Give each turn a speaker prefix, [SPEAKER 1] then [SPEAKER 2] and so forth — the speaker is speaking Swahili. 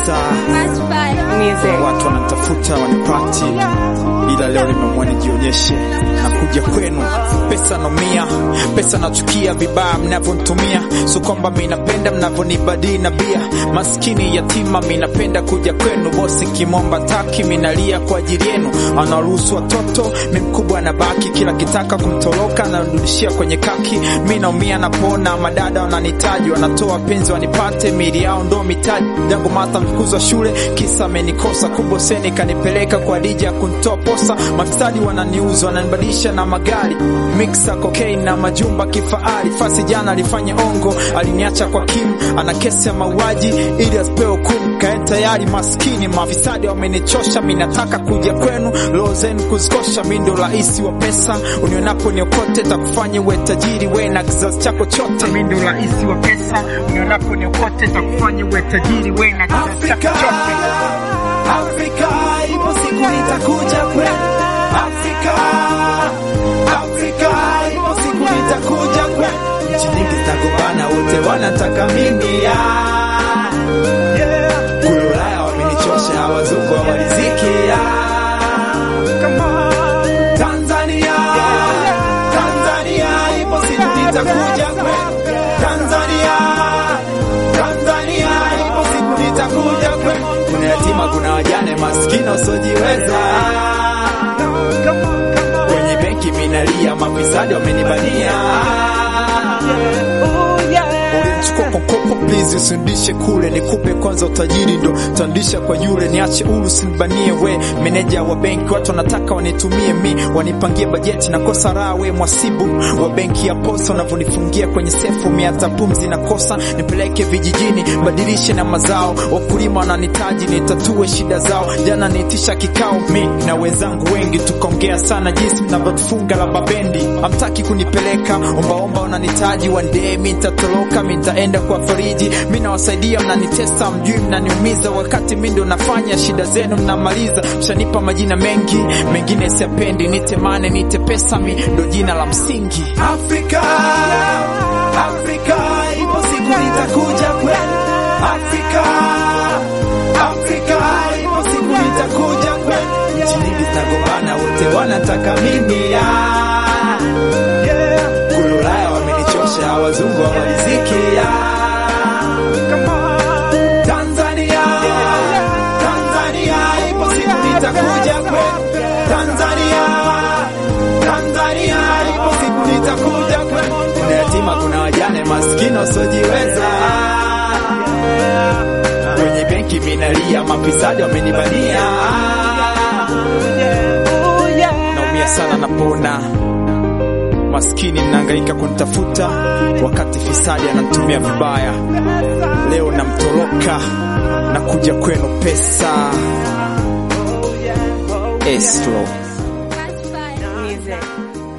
[SPEAKER 1] pesa,
[SPEAKER 2] Music.
[SPEAKER 1] watu wanatafuta wanipati, ila leo nimeamua nijionyeshe na kuja kwenu. Pesa naumia, pesa nachukia vibaya mnavyonitumia, so kwamba mi napenda mnavyonibadili na bia. Maskini yatima mi napenda kuja kwenu, bosi kimomba taki minalia kwa ajili yenu. Anaruhusu watoto mi mkubwa anabaki, kila kitaka kumtoroka anarudishia kwenye kaki. Mi naumia napona, madada wananitaji, wanatoa penzi wanipate, mili yao ndo mitaji. Jangu mata mfukuzwa shule, kisa amenikosa kuboseni, kanipeleka kwa dija kuntoa posa. Mafisadi wananiuza, wananibadilisha na magari, mixa cocaine na majumba kifahari. Fasi jana alifanya ongo, aliniacha kwa Kim, ana kesi ya mauaji ili asipewe hukumu. Kae tayari maskini, mafisadi wamenichosha, mi nataka kuja kwenu, roho zenu kuzikosha. Mi ndo rahisi wa pesa, unionapo niokote, takufanya uwe tajiri, we na kizazi chako chote. Mi ndo rahisi wa pesa, unionapo niokote, takufanya uwe tajiri, we na kizazi chako chote.
[SPEAKER 3] Afrika, ipo siku nitakuja kwenu. Afrika, Afrika, ipo siku nitakuja kwenu. Nchi nyingi zinagombana, wote wanataka mimi ya kule Ulaya wamenichosha, wazungu hawaliziki ya Tanzania, Tanzania, ipo siku nitakuja kwenu. Tanzania, Tanzania, ipo siku nitakuja kwenu. Kuna yatima, kuna wajane, maskini wasiojiweza. Kwenye benki minalia, mafisadi wamenibania.
[SPEAKER 1] Ulimchukua kwa mkopo, please usindishe kule, nikupe kwanza utajiri ndo tandisha kwa yule, niache uru sinibanie we. Meneja wa benki, watu wanataka wanitumie mi, wanipangie bajeti, nakosa raha we. Mwasibu wa benki ya posa, unavyonifungia kwenye sefu, mi hata pumzi nakosa, nipeleke vijijini, badilishe na mazao, wakulima wananitaji, nitatue shida zao. Jana niitisha kikao mi na wenzangu wengi, tukaongea sana jinsi mnavyotufunga la babendi, hamtaki kunipeleka ombaomba, wananitaji one day mi nitatoroka, mi nitaenda kwa fariji, mi nawasaidia, mnanitesa, mjui mnaniumiza, wakati mi ndo nafanya shida zenu mnamaliza. Mshanipa majina mengi, mengine siyapendi, nite mane, nite pesa, mi ndo jina la msingi.
[SPEAKER 3] Afrika, Afrika, ipo siku nitakuja kwenu. Afrika, Afrika, ipo siku nitakuja kwenu. Nchi nyingi zinagombana, wote wanataka mimi ya kule Ulaya wamenichosha, wazungu hawaliziki ya Tanzania, Tanzania, ipo siku nitakuja kwenu. Tanzania, Tanzania, ipo siku nitakuja kwenu. Kuna yatima, kuna wajane, maskini wasiojiweza. Kwenye benki minalia, mafisadi wamenibania.
[SPEAKER 1] Naumia sana napona maskini mnahangaika kunitafuta, wakati fisadi ananitumia vibaya. Leo namtoroka na kuja kwenu pesa Estro.
[SPEAKER 2] Music.